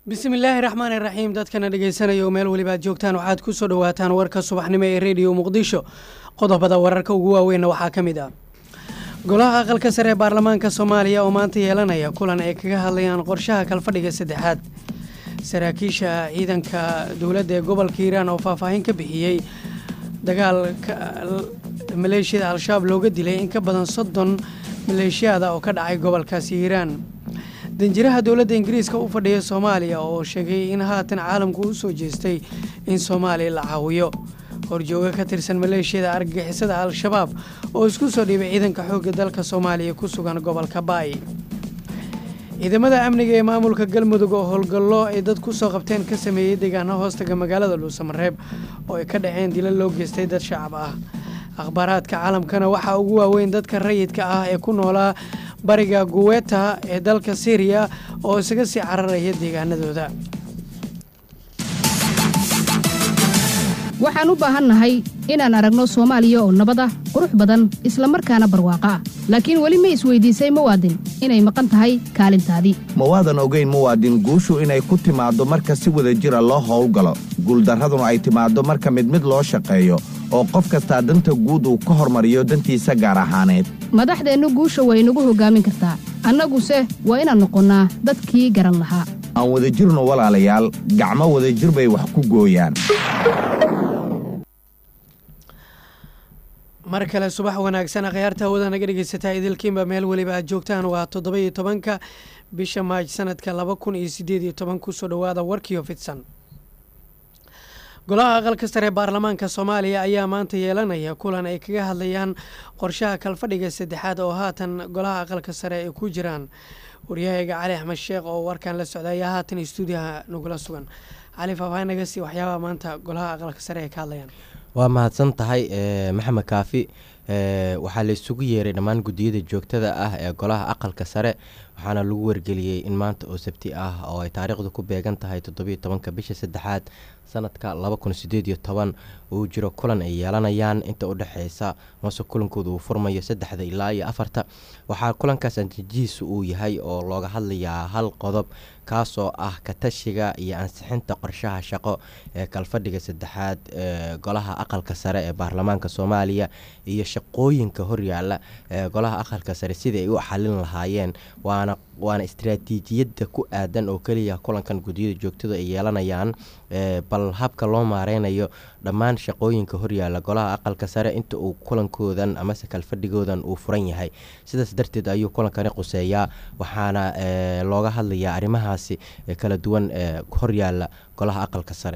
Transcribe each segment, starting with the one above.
bismillaahi raxmaani raxiim dadkana dhegeysanaya oo meel weliba aad joogtaan waxaad ku soo dhowaataan warka subaxnimo ee rediyo muqdisho qodobada wararka ugu waaweynna waxaa ka mid ah golaha aqalka sare ee baarlamaanka soomaaliya oo maanta yeelanaya kulan ay kaga hadlayaan qorshaha kalfadhiga saddexaad saraakiisha ciidanka dowladda ee gobolka hiiraan oo faahfaahin ka bixiyey dagaalka maleeshiyada al-shabaab looga dilay in ka badan soddon maleeshiyaada oo ka dhacay gobolkaasi hiiraan danjiraha dowladda ingiriiska u fadhiya soomaaliya oo sheegay in haatan caalamku u soo jeestay in soomaaliya la caawiyo horjooga ka tirsan maleeshiyada argagixisada al-shabaab oo isku soo dhiibay ciidanka xoogga dalka soomaaliya ku sugan gobolka baay ciidamada amniga ee maamulka galmudug oo howlgallo ay dad ku soo qabteen ka sameeyey deegaano hoostaga magaalada dhuusamareeb oo ay ka dhaceen dila loo geystay dad shacab ah akhbaaraadka caalamkana waxaa ugu waaweyn dadka rayidka ah ee ku noolaa bariga guweta ee dalka syriya oo isaga sii cararaya deegaanadooda waxaan u baahannahay inaan aragno soomaaliya oo nabad ah qurux badan isla markaana barwaaqo ah laakiin weli ma isweydiisay muwaadin inay maqan tahay kaalintaadii ma waadan ogayn muwaadin guushu inay ku timaaddo marka si wada jira loo howlgalo guuldarraduna ay timaaddo marka mid mid loo shaqeeyo oo qof kastaa danta guud uu ka hormariyo dantiisa gaar ahaaneed madaxdeennu guusha way nagu hoggaamin kartaa annaguse waa inaan noqonnaa dadkii garan lahaa aan wadajirno walaalayaal gacmo wadajir bay wax ku gooyaan mar kale subax wanaagsan akhyaarta hawada naga dhegeysataa idilkiinba meel weliba aad joogtaan waa toddoba iyo tobanka bisha maaj sanadka laba kun iyo sideed iyo toban kusoo dhowaada warkiio fidsan golaha aqalka sare ee baarlamaanka soomaaliya ayaa maanta yeelanaya kulan ay kaga hadlayaan qorshaha kalfadhiga saddexaad oo haatan golaha aqalka sare ay ku jiraan waryahayga cali axmed sheekh oo warkan la socda ayaa haatan stuudiyaha nagula sugan cali faahfaahin naga sii waxyaabaha maanta golaha aqalka sare ay ka hadlayaan waa mahadsan tahay maxamed kaafi waxaa la isugu yeeray dhammaan guddiyada joogtada ah ee golaha aqalka sare waxaana lagu wargeliyey in maanta oo sabti ah oo ay taariikhdu ku beegan tahay toddobiyo tobanka bisha saddexaad sanadka laba kun sideed iyo toban uu jiro kulan ay yeelanayaan inta u dhexeysa mase kulankooda uu furmayo saddexda ilaa iyo afarta waxaa kulankaas antijihiisa uu yahay oo looga hadlayaa hal qodob kaasoo ah katashiga iyo ansixinta qorshaha shaqo ee kalfadhiga saddexaad ee golaha aqalka sare ee baarlamaanka soomaaliya iyo shaqooyinka horyaala ee golaha aqalka sare sidai ay u xalin lahaayeen waana waana istaraatiijiyadda ku aadan oo keliya kulankan guddiyada joogtada ay yeelanayaan bal habka loo maareynayo dhammaan shaqooyinka horyaala golaha aqalka sare inta uu kulankoodan amase kalfadhigoodan uu furan yahay sidaas darteed ayuu kulankani quseeyaa waxaana looga hadlayaa arrimahaasi kala duwan ee horyaala golaha aqalka sare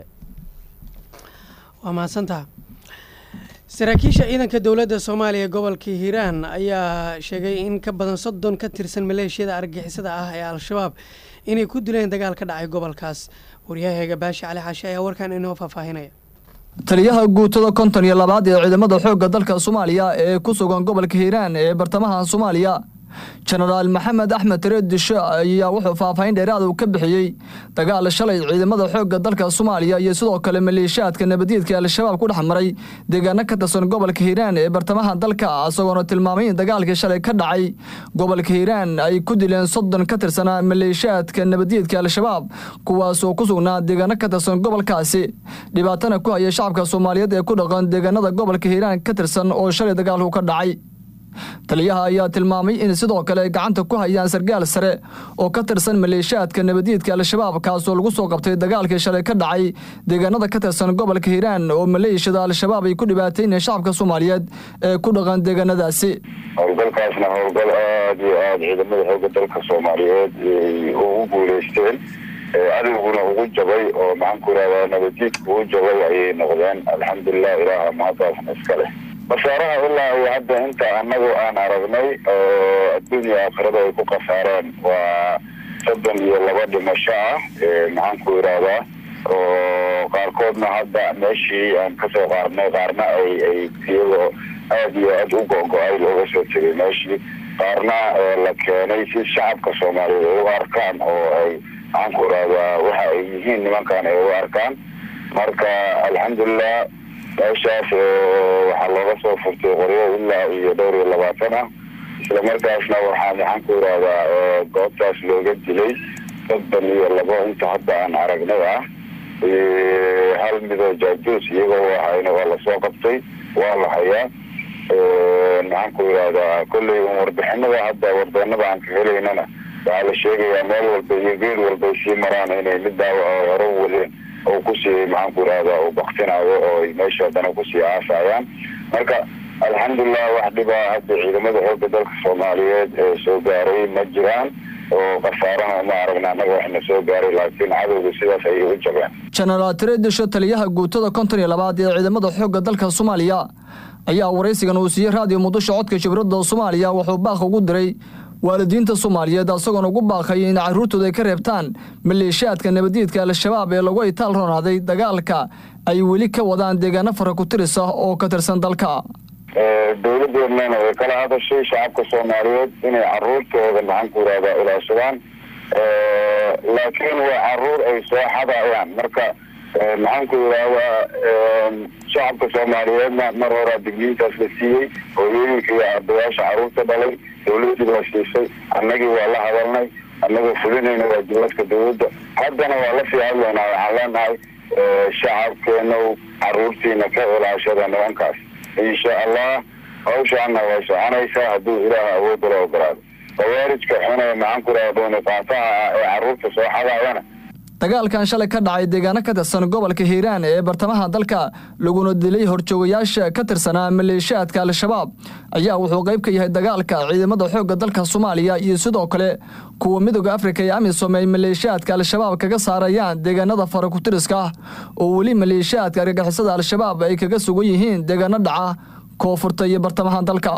waa mahadsantaha saraakiisha ciidanka dowladda soomaaliya gobolka hiiraan ayaa sheegay in ka badan soddon ka tirsan maleeshiyada argagixisada ah ee al-shabaab inay ku dileen dagaal ka dhacay gobolkaas waryahaeega baashi cali xaashe ayaa warkan inoo faahfaahinaya taliyaha guutada konton iyo labaad ee ciidamada xoogga dalka soomaaliya ee ku sugan gobolka hiiraan ee bartamaha soomaaliya jenaraal maxamed axmed tareed disho ayaa wuxuu faahfaahin dheeraad uu ka bixiyey dagaal shalay ciidamada xoogga dalka soomaaliya iyo sidoo kale maleeshiyaadka nabadgeedka al-shabaab ku dhex maray deegaano ka tirsan gobolka hiiraan ee bartamaha dalka isagoona tilmaamay in dagaalkii shalay ka dhacay gobolka hiiraan ay ku dileen soddon ka tirsanaa maleeshiyaadka nabadgeedka al-shabaab kuwaasoo ku sugnaa deegaano ka tirsan gobolkaasi dhibaatana ku haya shacabka soomaaliyeed ee ku dhaqan deegaanada gobolka hiiraan ka tirsan oo shalay dagaalku ka dhacay taliyaha ayaa tilmaamay in sidoo kale ay gacanta ku hayaan sargaal sare oo ka tirsan maleeshiyaadka nabadgeedka al-shabaab kaasoo lagu soo qabtay dagaalkii shalay ka dhacay deegaanada ka tirsan gobolka hiiraan oo maleeshiyada al-shabaab ay ku dhibaatayneen shacabka soomaaliyeed ee ku dhaqan deegaanadaasi howlgalkaasna howlgal aada iyo aada ciidamada xooga dalka soomaaliyeed ugu guuleysteen cadowguna ugu jabay oo maxaanku irahdaa nabadgeedka ugu jabay ayay noqdeen alxamdulilah ilaaha mahadaasna iska leh khasaaraha ilaa iyo hadda inta anagu aan aragnay oo adduunya aakhirada ay ku khasaareen waa soddon iyo laba dhimasho ah maxaanku irahdaa oo qaarkoodna hadda meeshii aan kasoo qaarnay qaarna ay ay iyagoo aada iyo aada u go-go-ay looga soo tegay meeshii qaarna la keenay si shacabka soomaaliyeed ay u arkaan oo ay maxaanku irahdaa waxa ay yihiin nimankan ay u arkaan marka alxamdulilah meeshaas waxaa looga soo furtay qoryo ilaa iyo dhowr iyo labaatan ah isla markaasna waxaa maxaan ku irahdaa goobtaas looga dilay soddon iyo labo inta hadda aan aragnay ah hal midoo jaajuus iyagoo ahayna waa lasoo qabtay waa la hayaa maxaan ku yidhahdaa kolley un warbixinada hadda warbeenada aan ka helaynana waxaa la sheegayaa meel walba iyo geed walba ay sii maraan inay mid daawac hore wadeen oo kusii maxaan ku yidhahdaa uu baktinayo oo ay meesha haddana kusii aasayaan marka alxamdulilah wax dhibaa hadda ciidamada xoogga dalka soomaaliyeed ee soo gaaray ma jiraan oo khasaarana ma aragna annaga waxna soo gaaray laakiin cadowga sidaas ayay u jabeen jenaraal tiredisho taliyaha guutada konton iyo labaad ee ciidamada xoogga dalka soomaaliya ayaa waraysigan uu siiyey raadiyo muqdisho codka shibradda soomaaliya wuxuu baaq ugu diray waalidiinta soomaaliyeed isagoona ugu baaqay in carruurtooda ay ka reebtaan maleeshiyaadka nabadiidka al-shabaab ee lagu itaal roonaaday dagaalka ay weli ka wadaan deegaano fara ku tiris ah oo ka tirsan dalka dowladeednana way kala hadashay shacabka soomaaliyeed inay caruurtooda maxaan ku yidhahdaa ilaashadaan laakiin waa caruur ay soo xadayaan marka maxaan ku yidhahdaa shacabka soomaaliyeedna mar horaa digniintaas la siiyey hooyooyinka iyo ardayaasha caruurta dhalay dowladii baa siisay annagii waa la hadalnay annagoo fulinayna waajibaadka dowladda haddana waa lasii hadlaynaa waxaan leenahay shacabkeenow caruurtiina ka ilaashada nimankaas insha allah hawshaana way soconaysaa hadduu ilaah awoodda la ogolaado khawaarijka xune maxaan ku yidhahda dooniqaataha ah ee caruurta soo xadaayana dagaalkan shalay ka dhacay deegaano ka tirsan gobolka hiiraan ee bartamaha dalka laguna dilay horjoogayaasha ka tirsanaa maleeshiyaadka al-shabaab ayaa wuxuu qayb ka yahay dagaalka ciidamada xoogga dalka soomaaliya iyo sidoo kale kuwa midooda afrika ee amisom ay maleeshiyaadka al-shabaab kaga saarayaan deegaanada fara ku-tiriska ah oo weli maleeshiyaadka argagixisada al-shabaab ay kaga sugan yihiin deegaano dhaca koonfurta iyo bartamaha dalka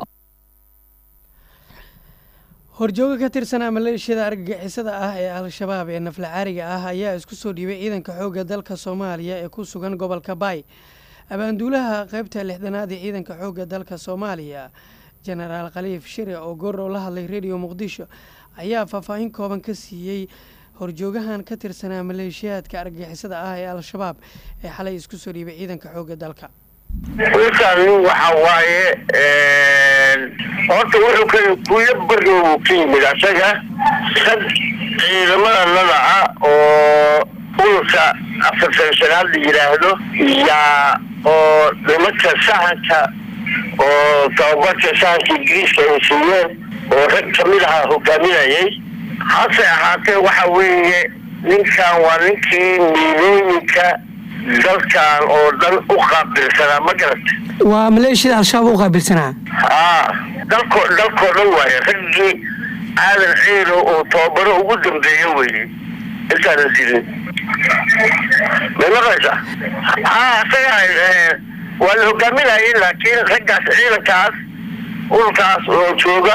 horjooga ka tirsanaa maleeshiyada argagixisada ah ee al-shabaab ee nafla caariga ah ayaa isku soo dhiibay ciidanka xoogga dalka soomaaliya ee ku sugan gobolka baay abaanduulaha qeybta lixdanaad ee ciidanka xoogga dalka soomaaliya jenaraal khaliif shire oo goordhow la hadlay rediyo muqdisho ayaa faahfaahin kooban ka siiyey horjoogahan ka tirsanaa maleeshiyaadka argagixisada ah ee al-shabaab ee xalay isku soo dhiibay ciidanka xoogga dalka wiilkaan nin waxa waaye horta wuxuu ka kuyo bari uu ka yimid asaga rag ciidamada nadaca oo ururka afartan shanaad la yidhaahdo yaa oo nimanka sahanka oo tababarka sahanka ingiriiska ay siiyeen oo rag kamid ahaa hogaaminayay hase ahaatee waxa weeye ninkan waa ninkii miilooyinka dalkan oo dhan u qaabilsanaa ma garata waa maleeshiyada al-shabaab u qaabilsanaa haa dalko dalkoo dhan waaye raggii aadan ciilo oo tababaro ugu dambeeya weye intaanan dilin may maqlaysaa haa isaga waa la hogaaminayay laakiin raggaas ciidankaas ururkaas oo jooga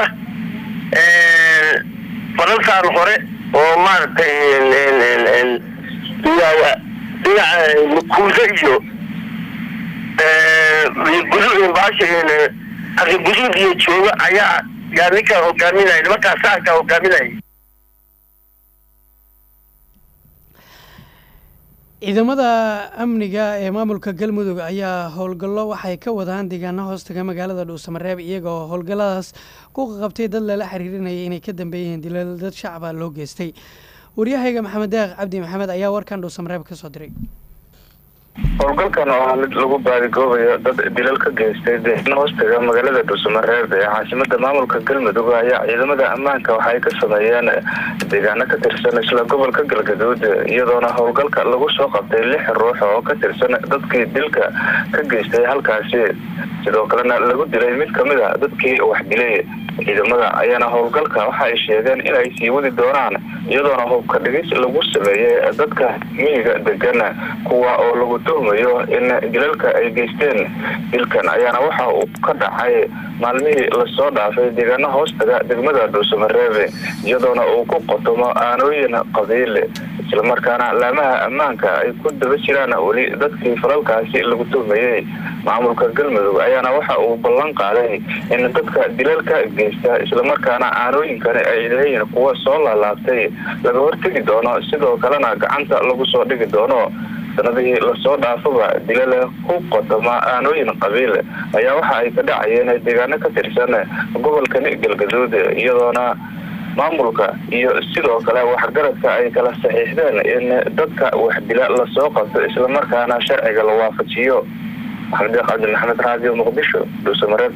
farantaan hore oo maaragtay dhinaca makuudo iyo guduud iyo jooga ayaa yaa ninkaa hogaaminaya nimankaas saankaa hogaaminaya ciidamada amniga ee maamulka galmudug ayaa howlgallo waxay ka wadaan deegaano hoostaga magaalada dhuusamareeb iyagoo howlgalladaas ku qabtay dad lala xiriirinayay inay ka dambeeyeen dilal dad shacaba loo geystay waryahayga maxamed deeq cabdi maxamed ayaa warkan dhuusamareeb ka soo diray howlgalkan oo ah mid lagu baadigoobayo dad dilal ka geystay deegaano hoostaga magaalada dhuusamareeb ee caasimada maamulka galmudug ayaa ciidamada ammaanka waxaay ka sameeyeen deegaano ka tirsan isla gobolka galgaduud iyadoona howlgalka lagu soo qabtay lix ruux oo ka tirsan dadkii dilka ka geystay halkaasi sidoo kalena lagu dilay mid kamid a dadkii wax dilay ciidamada ayaana howlgalka waxa ay sheegeen inay sii wadi doonaan iyadoona hubka dhigis lagu sameeyey dadka miyiga degan kuwa oo lagu tuhmayo in dilalka ay geysteen dilkan ayaana waxa uu ka dhacay maalmihii lasoo dhaafay deegaano hoostaga degmada dhuusamareebe iyadoona uu ku qotomo aanooyin qabiil islamarkaana laamaha ammaanka ay ku daba jiraan weli dadkii falalkaasi lagu tuhmayey maamulka galmudug ayaana waxa uu ballan qaaday in dadka dilalka geysta islamarkaana aanooyinkani ay leeyihin kuwa soo laalaabtay laga hortegi doono sidoo kalena gacanta lagu soo dhigi doono sanadihii lasoo dhaafaba dilale ku qodoma aanooyin qabiil ayaa waxa ay ka dhacayeen deegaano ka tirsan gobolkani galgaduud iyadoona maamulka iyo sidoo kale waxgaradka ay kala saxiixdeen in dadka waxdila lasoo qabto islamarkaana sharciga la waafajiyo maxamed cabdi maxamed raadiyo muqdisho dhuusamareeb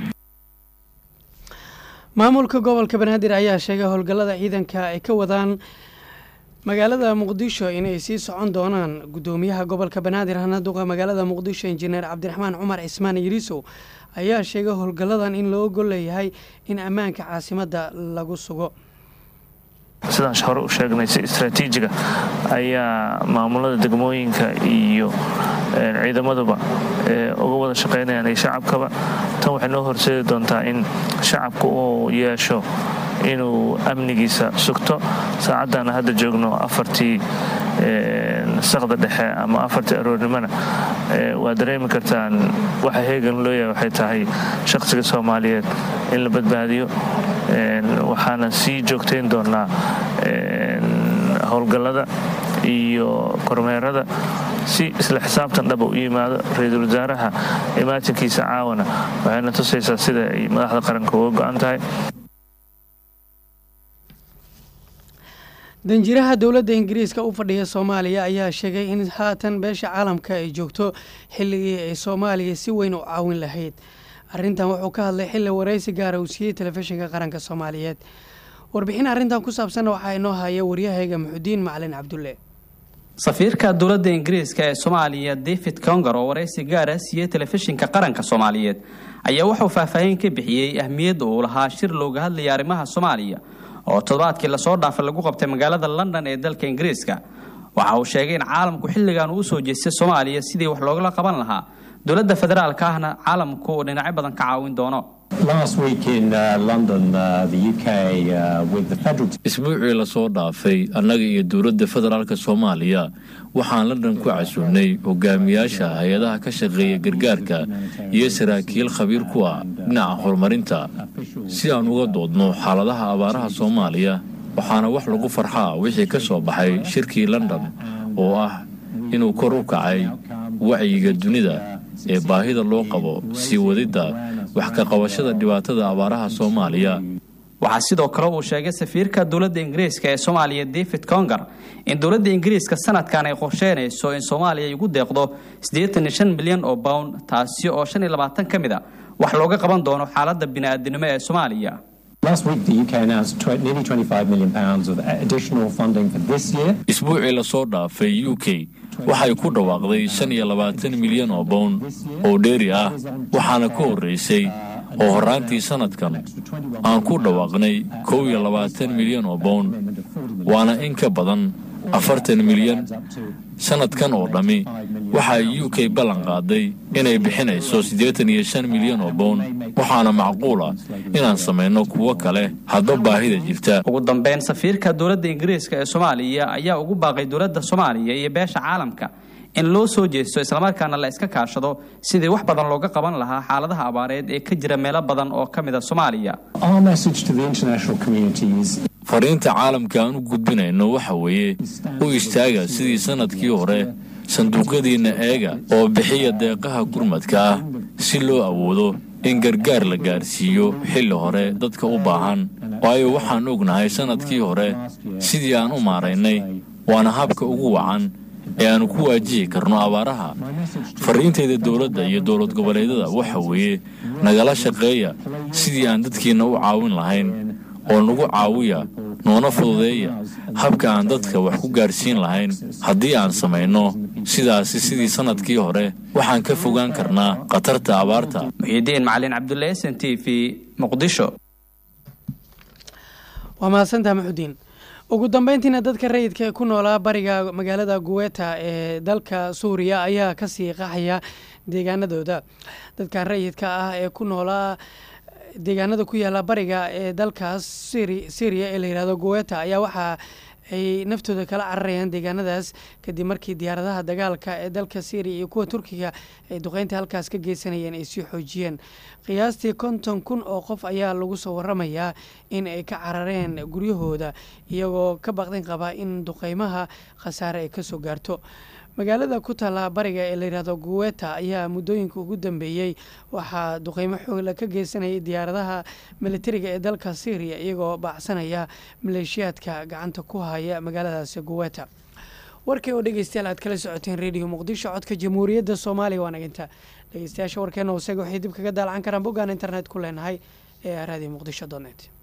maamulka gobolka banaadir ayaa sheegay howlgallada ciidanka ay ka wadaan magaalada muqdisho inay sii socon doonaan gudoomiyaha gobolka banaadir hanaduqa magaalada muqdisho injineer cabdiraxmaan cumar cismaan yiriisow ayaa sheegay howlgalladan in loo gol leeyahay in ammaanka caasimadda lagu sugo sidaan hore u sheegnay si istraatiijiga ayaa maamulada degmooyinka iyo ciidamaduba uga wada shaqaynayaan iyo shacabkaba tan waxay noo horseedi doontaa in shacabku uu yeesho inuu amnigiisa sugto saacaddaana hadda joogno afartii saqda dhexe ama afartii aroornimona waa dareemi kartaan waxa heegan loo yahay waxay tahay shaqsiga soomaaliyeed in la badbaadiyo waxaana sii joogtayn doonaa howlgallada iyo kormeerada si isla xisaabtan dhaba u yimaado ra-iisul wasaaraha imaatinkiisa caawana waxayna tusaysaa sida ay madaxda qaranka uga go-an tahay danjiraha dowladda ingiriiska u fadhiya soomaaliya ayaa sheegay in haatan beesha caalamka ay joogto xilligii ay soomaaliya si weyn u caawin lahayd arrintan wuxuu ka hadlay xilli waraysi gaara uu siiyey telefishinka qaranka soomaaliyeed warbixin arrintan ku saabsanna waxaa inoo haya waryahayga muxudiin macalin cabdulle safiirka dowladda ingiriiska ee soomaaliya david conger oo waraysi gaara siiyey telefishinka qaranka soomaaliyeed ayaa wuxuu faahfaahin ka bixiyey ahmiyadda uu lahaa shir looga hadlaya arrimaha soomaaliya oo toddobaadkii lasoo dhaafay lagu qabtay magaalada london ee dalka ingiriiska waxa uu sheegay in caalamku xilligan uu usoo jeestay soomaaliya sidii wax loogala qaban lahaa dowladda federaalka ahna caalamku uu dhinacyo badan ka caawin doono isbuucii lasoo dhaafay annaga iyo dowladda federaalk soomaaliya waxaan london ku casuulnay hogaamiyaasha hay-adaha ka shaqeeya gargaarka iyo saraakiil khabiir ku ah dhinaca horumarinta si aan uga doodno xaaladaha abaaraha soomaaliya waxaana wax lagu farxaa wixii ka soo baxay shirkii london oo ah inuu kor u kacay wacyiga dunida ee baahida loo qabo sii wadidda wax ka qabashada dhibaatada abaaraha soomaaliya waxaa sidoo kale uu sheegay safiirka dowladda ingiriiska ee soomaaliya david conger in dowladda ingiriiska sanadkan ay qorsheynayso in soomaaliya ay ugu deeqdo milyan oo bound taasi oo ka mid a wax looga qaban doono xaaladda bini'aadinimo ee soomaaliya isbuucii lasoo dhaafay u k waxay ku dhawaaqday shan iyo labaatan milyan oo bown oo dheeri ah waxaana ka horraysay oo horraantii sannadkan aan ku dhawaaqnay kow iyo labaatan milyan oo bown waana in ka badan afartan milyan sannadkan oo dhammi waxaa u k ballan qaaday inay bixinayso siddeetan iyo shan milyan oo bown waxaana macquula inaan samayno kuwo kale hadba baahida jirta ugu dambeyn safiirka dowladda ingiriiska ee soomaaliya ayaa ugu baaqay dowladda soomaaliya iyo beesha caalamka in loo soo jeesto islamarkaana la iska kaashado sidii wax badan looga qaban lahaa xaaladaha abaareed ee ka jira meelo badan oo ka mid a soomaaliya fariinta caalamka aan u gudbinayno waxa weeye u istaaga sidii sannadkii hore sanduuqyadiinna eega oo bixiya deeqaha gurmadka ah si loo awoodo in gargaar la gaarsiiyo xilli hore dadka u baahan waayo waxaan ognahay sannadkii hore sidii aan u maaraynay waana habka ugu wacan ee aanu ku waajihi karno abaaraha fariintayda dowladda iyo dowlad goboleedyada waxa weeye nagala shaqeeya sidii aan dadkiinna u caawin lahayn oo nagu caawiya noona fududeeya habka aan dadka wax ku gaarsiin lahayn haddii aan samayno sidaasi sidii sannadkii hore waxaan ka fogaan karnaa khatarta abaarta muxiidiin macalin cabdulle s n t v muqdisho waa mahadsantaha maxudiin ugu dambeyntiina dadka rayidka ee ku noolaa bariga magaalada guweta ee dalka suuriya ayaa kasii qaxaya deegaanadooda dadkan rayidka ah ee ku noolaa deegaanada ku yaala bariga ee dalkaas syriya ee la yihahdo guweta ayaa waxaa ay naftooda kala cararayaan deegaanadaas kadib markii diyaaradaha dagaalka ee dalka syriya iyo kuwa turkiga ay duqeynta halkaas ka geysanayeen ay sii xoojiyeen qiyaastii konton kun oo qof ayaa lagu soo waramayaa in ay ka carareen guryahooda iyagoo ka baqdin qaba in duqeymaha khasaare ay kasoo gaarto magaalada ku taalla bariga ee layidhahdo guweta ayaa muddooyinka ugu dambeeyey waxaa duqeymo xoogla ka geysanayay diyaaradaha militariga ee dalka syriya iyagoo baacsanaya maleeshiyaadka gacanta ku haya magaaladaasi guweta warkii oo dhegeystayaal aad kala socoteen rediyo muqdisho codka jamhuuriyadda soomaaliya waa naginta dhegeystayaasha warkeena hoosega waxay dib kaga daalacan karaan boggaan internet ku leenahay ee raadiyo muqdisho donet